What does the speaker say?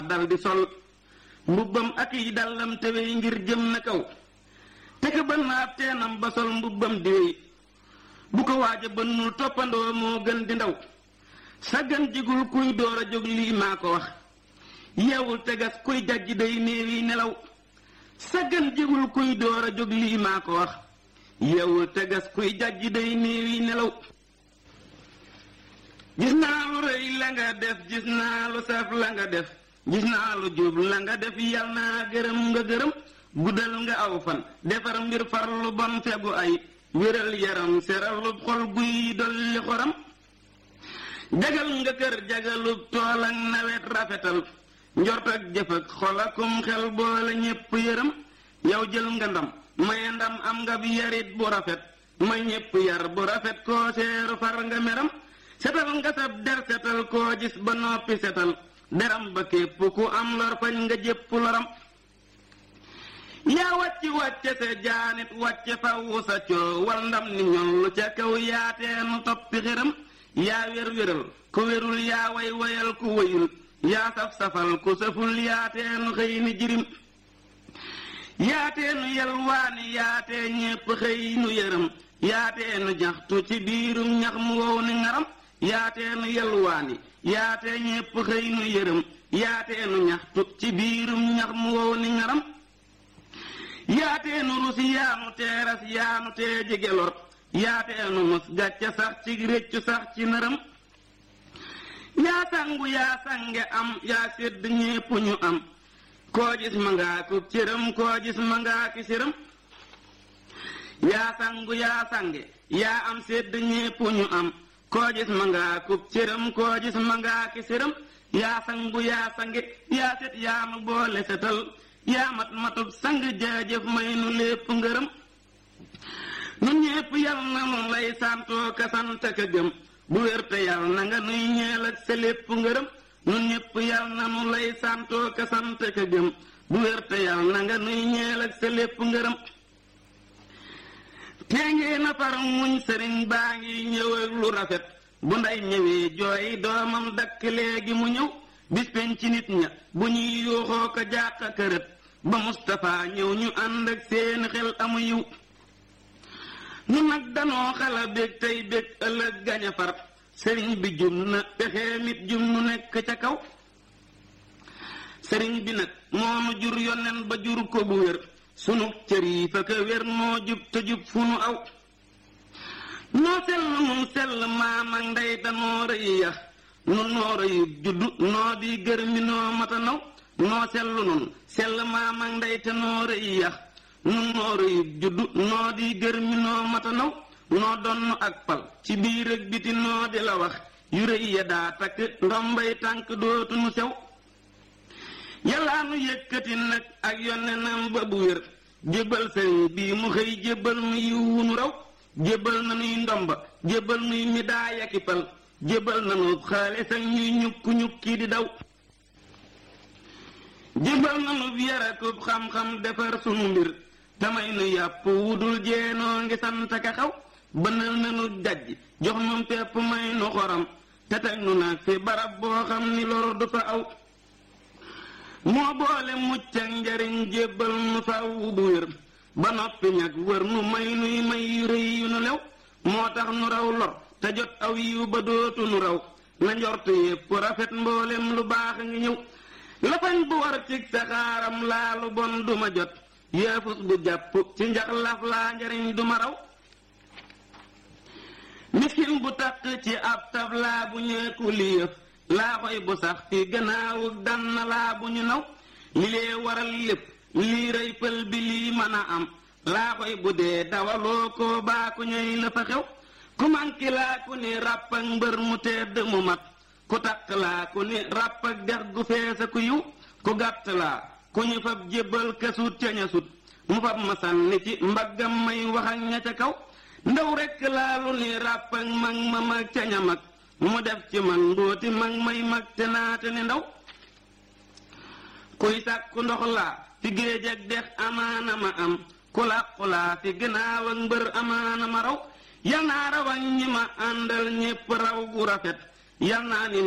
dal di sol mbubbam ak yi dallam te wey ngir jëm na kaw te ka bën na ab teenam ba sol mbubbam di wey bu ko waaja bënnul toppandoo moo gën di ndaw saggan jigul kuy door a jóg lii maa ko wax yeewul tegas kuy jajj day néewi nelaw saggan jigul kuy door a jóg lii maa ko wax yeewul tegas kuy jajj day néewi nelaw gis naa lu rëy la nga def gis naa lu saf la nga def gis naa lu jub la nga def yal naa gërëm nga gërëm guddal nga aw fan defar mbir farlu bon fegu ay wéral yaram seralub xol guy dolli xoram jagal nga kër jagalub tool ak nawet rafetal njort ak jëf ak xol akum xel boole ñépp yërëm yow jël nga ndam maye ndam am nga bi yarit bu rafet may ñépp yar bu rafet koo seeru far nga meram setal nga sab der setal koo gis ba noppi setal deram ba képp ku am lor fañ nga jépp loram yaa wàcc wàcce sa jaanit wàcce fawu sa coowal ndam ni ñollu ca kaw yaateenu toppi xiram yaa wér wéral ku wérul yaa way wayal ku wayul yaa saf safal ku saful yaateenu xëy ni jirim yaateenu yelwaani yaatee ñépp xëy nu yërëm yaateenu ñaxtu ci biirum ñax mu wow ni ngaram yaateenu yelwaani yaatee ñépp xëy nu yërëm yaateenu ñaxtu ci biirum ñax mu wow ni ngaram yaateenu rus yaanu teeras yaanu tee jege lor yaateenu mus gàcce sax ci réccu sax ci nërëm yaa sangu yaa sange am yaa sédd ñépp ñu am koo gis ma ngaa ku cëram koo gis ma ngaa ki cëram yaa sangu yaa sange yaa am sédd ñépp ñu am koo gis ma ngaa ku cëram koo gis ma ngaa ki cëram yaa sangu yaa sange yaa set yaa nu boole setal yaa mat matub sang jaajëf may nu lépp ngërëm nun ñépp yal na nu lay santoo ka sant ka gëm bu wér te yal na nga nuy ñeel ak sa lépp ngërëm nun ñépp yal na nu lay santoo ka sant ka gëm bu wér te yal na nga nuy ñeel ak sa lépp ngërëm tee ngee na far muñ sëriñ baa ngi ñëw ak lu rafet bu nday ñëwee jooy doomam dakk léegi mu ñëw bis pen ci nit ña bu ñuy yuuxoo ko jàq kërët ba Mustapha ñëw ñu ànd ak seen xel amu yiw nu nag danoo xala bég tey bég ëllëg gaña far sëriñ bi jum na pexee mit jum nu nekk ca kaw sëriñ bi nag moonu jur yonen ba jur ko bu wér sunu cër yi fa ka wér noo jub te jub fu nu aw noo sell nun sell maam ak ndey danoo rëy yax nu noo rëyu juddu noo di gër mi noo mata naw noo sellu nun sell maam ak ndey te noo rëy yax nun noo rëyu juddu noo di gër mi noo mata naw noo donn ak pal ci biir ak biti noo di la wax yu rëy ya daa takk ndombay tànk dootu nu sew yàllaa nu yëkkati nag ak yonenam ba bu wér jébbal sëriñ bii mu xëy jébbal nu yiwu nu raw jébbal na nuy ndomba jébbal nuy midaay ak pal jébbal na nu xaalis ak ñuy ñukku ñukki di daw jébbal na nu yarakub xam-xam defar sunu mbir tamay nu yàpp wudul jeenoo ngi sant ka xaw bënal na nu jajj jox nu pepp may nu xoram te teg nu nag fi barab boo xam ni lor du fa aw moo boole mucc ak njariñ jébbal nu faw bu wér ba noppi ñag wër nu may nuy may yu rëy yu nu lew moo tax nu raw lor te jot aw yiw ba dootu nu raw na njort yépp rafet mboolem lu baax a ngi ñëw lafañ bu war cig saxaaram laa lu bon duma jot yéefus bu jàpp ci njax laf laa njariñ duma raw miskin bu takk ci ab tab laa bu ñeeku liyëf laa xoy bu sax fi gannaawug dann laa bu ñu naw li lee waral lépp lii rëy pël bi lii mën a am laa xoy bu dee dawaloo ko baa ku ñëy la fa xew ku manki laa ku ni ràpp ak mbër mu tedd mu mat ku takk laa ku ni ràpp ak dex gu feesa ku yiw ku gàtt laa ku ñu fab jébbal kasut ca ña sut mu fab ma sànni ci mbaggam may wax ak ña ca kaw ndaw rekk laa lu ni ràpp ak mag ma mag ca ña mag mu def ci man mbooti mag may mag te naate ni ndaw kuy sàkku ndox laa fi géej ak dex amaana ma am ku làqu laa fi gannaaw ak mbër amaana ma raw yal naa raw ak ñi ma àndal ñépp raw gu rafet yal naa ni